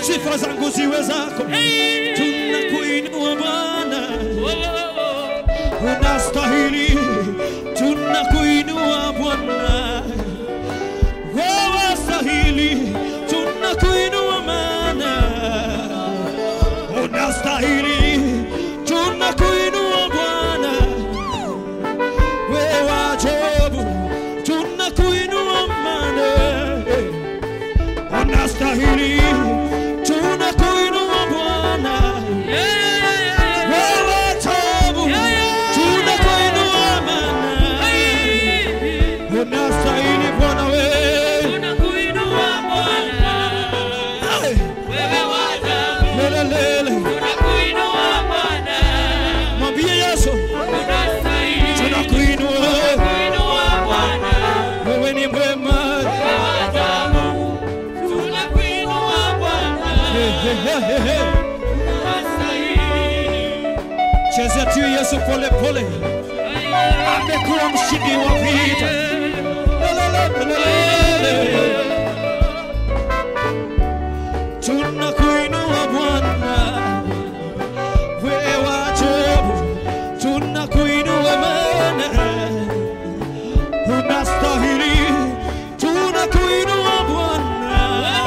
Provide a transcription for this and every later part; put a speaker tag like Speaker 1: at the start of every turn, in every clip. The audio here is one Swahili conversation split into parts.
Speaker 1: sifa zangu ziwe zako. Tunakuinua Bwana, unastahili. Tunakuinua Bwana, wewe stahili. Tunakuinua maana unastahili. Tunakuinua Bwana, wewe ajabu. Tunakuinua maana unastahili. Tunakuinua Bwana, wewe ajabu. Tunakuinua maana unastahili Bwana wewe. Hey, lelelele. Mwambie Yesu tunakuinua wewe ni mwema. Hey, hey, hey, hey, hey. Chezea tu Yesu pole pole, amekuwa mshindi wa vita. Lelelele. Tunakuinua Bwana, wewe ajabu. Tunakuinua maana unastahili. Tunakuinua Bwana,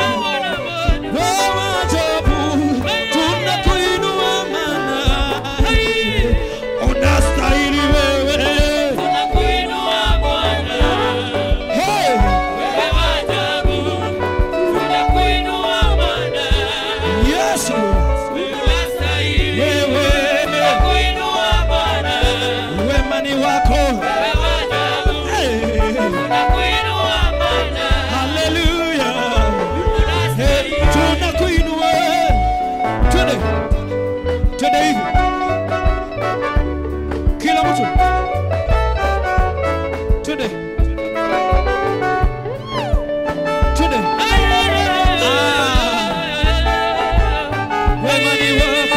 Speaker 1: wewe ajabu. Tunakuinua maana unastahili wewe. Hey! Yesu, wewe wema ni wako. Hey! Haleluya. Hey, tunakuinua. Twende. Twende hivi. Kila mtu. Twende. Twende. Wema ni wako.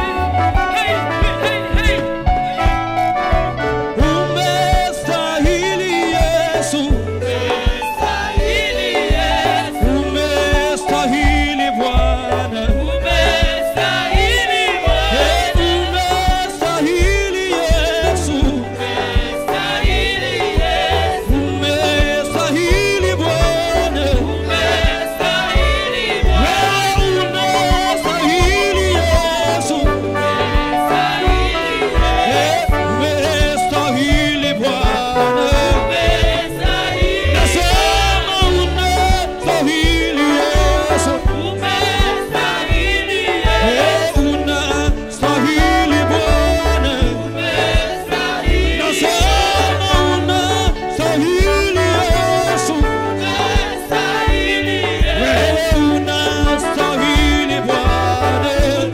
Speaker 1: Umestahili Yesu. Umestahili Bwana. Hey, umestahili Yesu. Umestahili Bwana. Wewe unastahili Yesu. Hey, umestahili Bwana. Nasema unastahili Yesu. Hey, unastahili Bwana. Nasema unastahili Yesu. Wewe unastahili Bwana.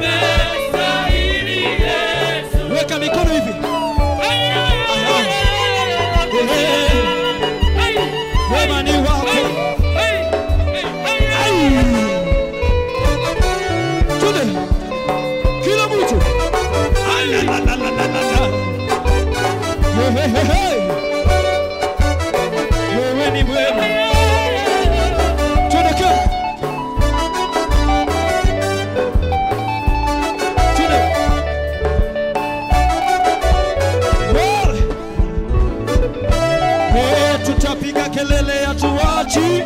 Speaker 1: Weka mikono hivi. Wema ni wako. Tude. Kila mtu. Alalalalala. Hehehe. Wewe ni mwema. Tude kila. Tude. Wewe. Eh, tutapiga kelele ya tuachi,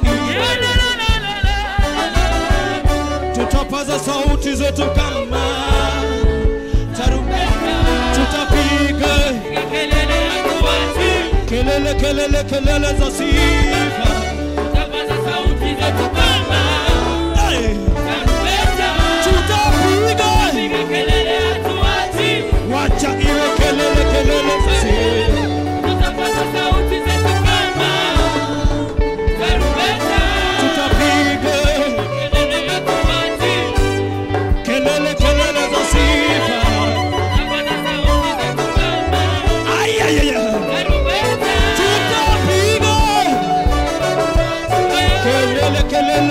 Speaker 1: tutapaza sauti zetu kama tarumbeta, tutapiga kelele kelele kelele za sifa. Eh, tutapiga wacha iwe kelele kelele za sifa. Tutapiga kelele kelele za sifa. Ay, ay, ay, ay. Tutapiga kelele kelele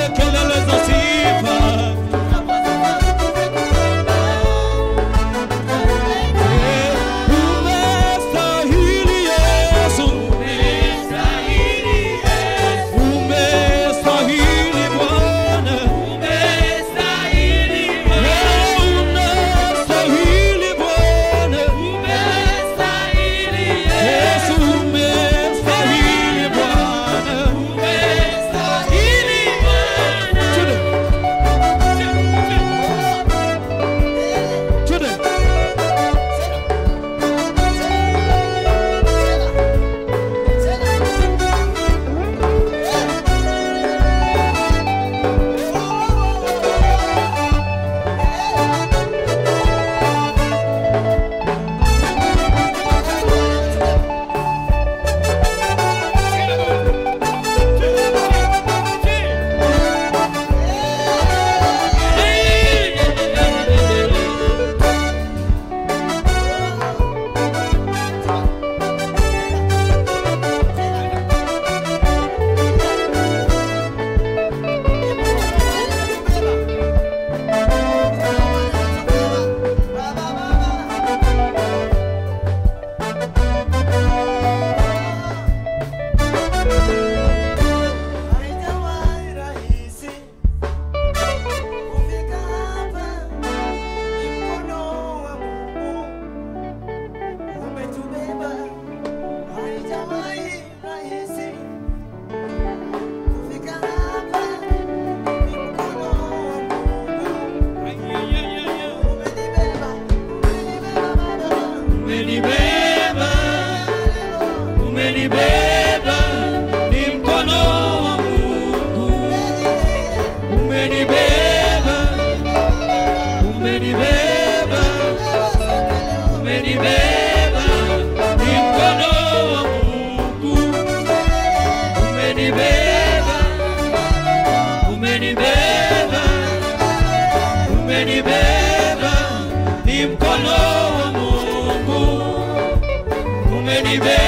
Speaker 2: nime